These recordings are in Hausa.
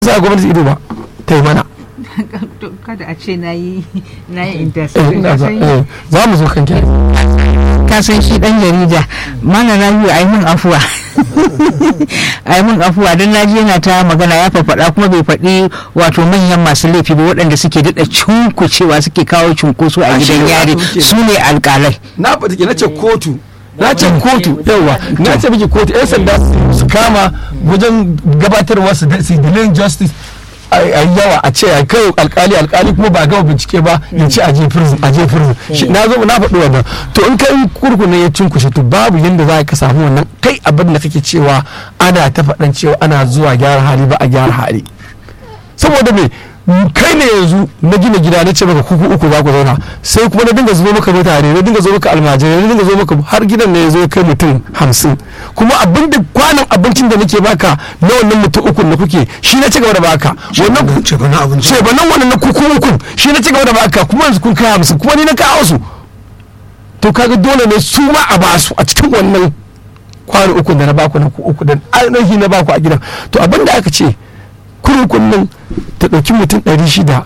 sa gwamnati ido ba ta yi mana kada a ce na yi na yi Eh, ina za eh, za mu zo kan ki ka san shi dan jarida mana na biyu ai mun afuwa ai mun afuwa dan naji yana ta magana ya faɗa kuma bai faɗi wato manyan masu laifi ba waɗanda suke daɗa cunkucewa suke kawo cunkoso a Ah, shi gidan ne yari wato kenan. su ne alƙalai na fata ke na ce kotu na ce kotu yawa na ce miki kotu yan sanda su kama wajen gabatarwa su da- su delaying justice a a yawa a ce a kai alkali alkali kuma ba gama bincike ba ya ce aje prison aje prison Shi- na zo na faɗi wannan to in kai kurkuna ya cinkushe to babu yanda za ka samu wannan kai abin da kake cewa ana ta faɗan cewa ana zuwa gyara hali ba a gyara hali saboda me kai ne yanzu na gina gida na ce maka kuku uku za ku zauna sai kuma na dinga zubo maka mutane na dinga zo maka almajirai na dinga zo maka har gidan ne ya zo ya kai mutum hamsin kuma abin da kwanan abincin da nake baka na wannan mutum uku da kuke shi na ci gaba da baka wannan ce ba na abinci ce ba nan wannan na kuku uku shi na ci gaba da baka kuma yanzu kun kai hamsin kuma ni na kawo su to kaga dole ne su ma a basu a cikin wannan kwano uku da na baku na ku uku da ainihi na baku a gidan to abin da aka ce kurkun nan ta ɗauki mutum ɗari shida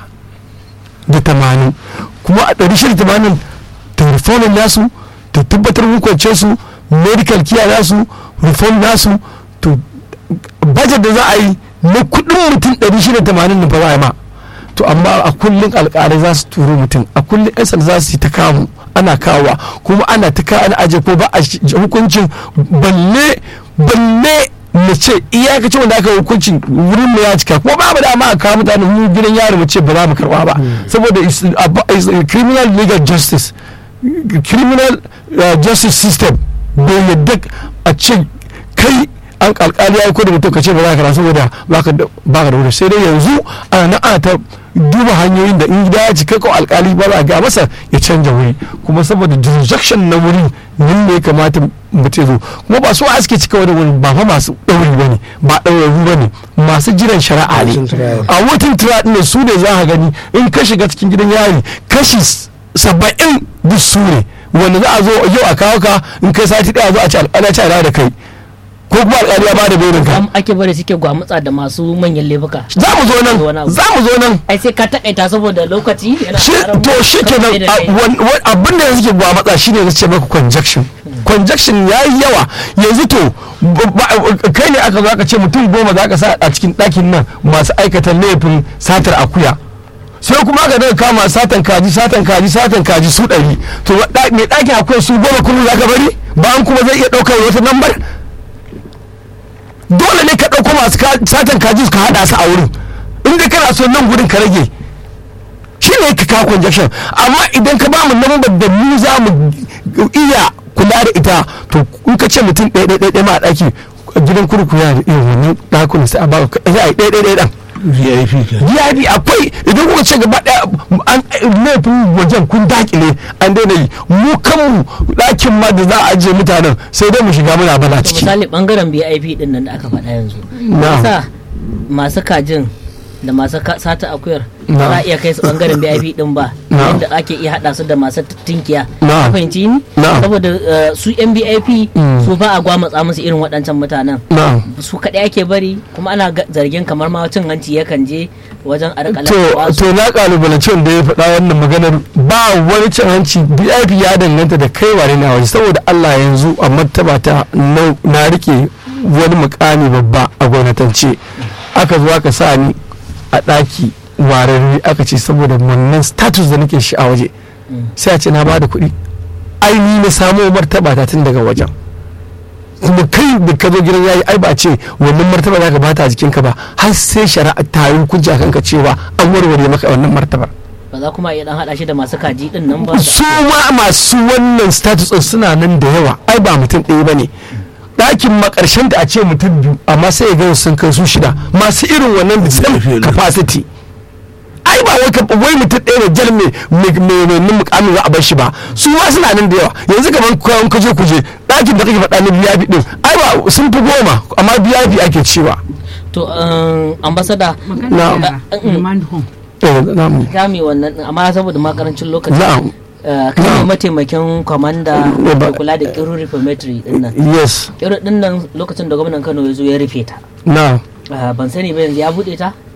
da tamanin kuma a ɗari shida da tamanin ta reformin nasu ta tabbatar hukunce su medical care nasu reform nasu to budget da za a yi na kuɗin mutum ɗari shida da tamanin nan fa za a yi ma to amma a kullum alƙalai za su turo mutum a kullum yan sanda za su yi ta kamu ana kawowa kuma ana ta kawo ana aje ko ba a shi- hukuncin balle balle mu ce iyakacin wanda aka yi hukuncin wurin mu ya cika kuma babu dama a kawo mutane mu gidan yari mu ce ba za mu karba ba saboda is a- is a criminal legal justice criminal uh, justice system bai yadda a ce kai an alkali ya yi da mutum ka ce ba za ka rasu saboda ba ka da ba ka da wuri sai dai yanzu ana nan ana ta duba hanyoyin da in gida ya cika ko alkali ba za a ga masa ya canja wuri kuma saboda jurisdiction na wuri nan ne ya kamata mutum ya zo kuma ba su a suke cika wani wuri ba fa masu ɗauri ba ne ba ɗaurarru ba ne masu jiran shari'a ne Watan trial. a watan tura ɗin su ne za ka gani in ka shiga cikin gidan yari kashi saba'in duk su ne wanda za a zo yau a kawo ka in kai sati ɗaya zo a ci alƙali ci a da kai ko kuma alƙali ya ba da belin ka Am ake bari suke gwamutsa da masu manyan laifuka za mu zo Wani nan abu. za mu zo nan ai sai ka takaita saboda lokaci yana shi ƙarar to shi ke nan da kai. abin da suke gwa matsa shi ne na ce maka conjection conjection ya yi yawa yanzu to ba- ba- kai ne aka zo aka ce mutum goma za ka sa a cikin ɗakin nan masu aikata laifin satar akuya sai kuma aka daga kama satan kaji satan kaji satan kaji su ɗari to ɗa- mai ɗakin akuya su goma kullum za ka bari bayan kuma zai iya ɗaukar wata lambar dole ne ka ɗauko masu ka- satan kaji ka haɗa su a wurin in dai kana so nan gurin ka rage shi ne ka kawo conjection amma idan ka ba mu lambar da mu za mu iya kula da ita to in ka ce mutum ɗaya ɗaya ɗaya ma a ɗaki gidan kurku yana da irin wannan ɗakunan sai a ba ka ɗaya ɗaya ɗaya ɗaya vip ke VIP akwai idan kuka ce gaba ɗaya an laifin wajen kun dakile an daina yi mu kanmu ɗakin ma da za a ajiye mutanen sai dai mu shiga muna bala To ciki misali bangaren BIP din nan da aka faɗa yanzu Na'am. sa masu kajin da masu ka- sata akuyar Na'am. ba za a iya kai su bangaren BIP din ba Na'am. yadda ake iya haɗa su da masu tinkiya Na'am. ka fahimci ni Na'am. saboda eh, su yan BIP Mm. su ba a gwamatsa musu irin waɗancan mutanen na'am su kaɗai ake bari kuma ana ga- zargin kamar ma cin hanci yakan je wajen a rika to lallaɓa su. to na kalubalance wanda ya faɗa wannan maganar ba wani cin hanci VIP ya danganta da kai wane na waje saboda Allah yanzu a martaba ta na na rike wani mukami babba a gwamnatance aka zo aka sa ni a ɗaki wararre aka ce saboda wannan status da nake shi a waje sai a ce na bada kuɗi ai ni na samo martaba ta tun daga wajen kuma kai da ka zo gidan yayi ai ba a ce wannan martaba za ka bata a jikinka ba har sai shari'a ta yi hukunci a kanka cewa an warware maka wannan martabar ba za kuma iya dan haɗa shi da masu kaji din nan ba da- su ma masu wannan status ɗin suna nan da yawa ai ba mutum ɗaya ba ne ɗakin makarshen da a ce mutum biyu amma sai ya ga sun kai su shida masu irin wannan da same capacity ai ba wai ka- wai mutum ɗaya da jar mai mai mai mai mukamin za a bar shi ba su ma suna nan da yawa yanzu kamar kwan kaje kuje ɗakin da kake faɗa na biya din ai ba sun fi goma amma biya ake cewa to um, ambasada magana da Mm. remand home eh na'am kame wannan din, amma saboda makarancin lokaci na'am eh, kai ne mataimakin kwamanda Ne ba- da kula da kiru reformatory din nan yes kiru din nan lokacin da gwamnan kano ya zo ya rufe ta na'am Ah, ban sani ba yanzu ya bude ta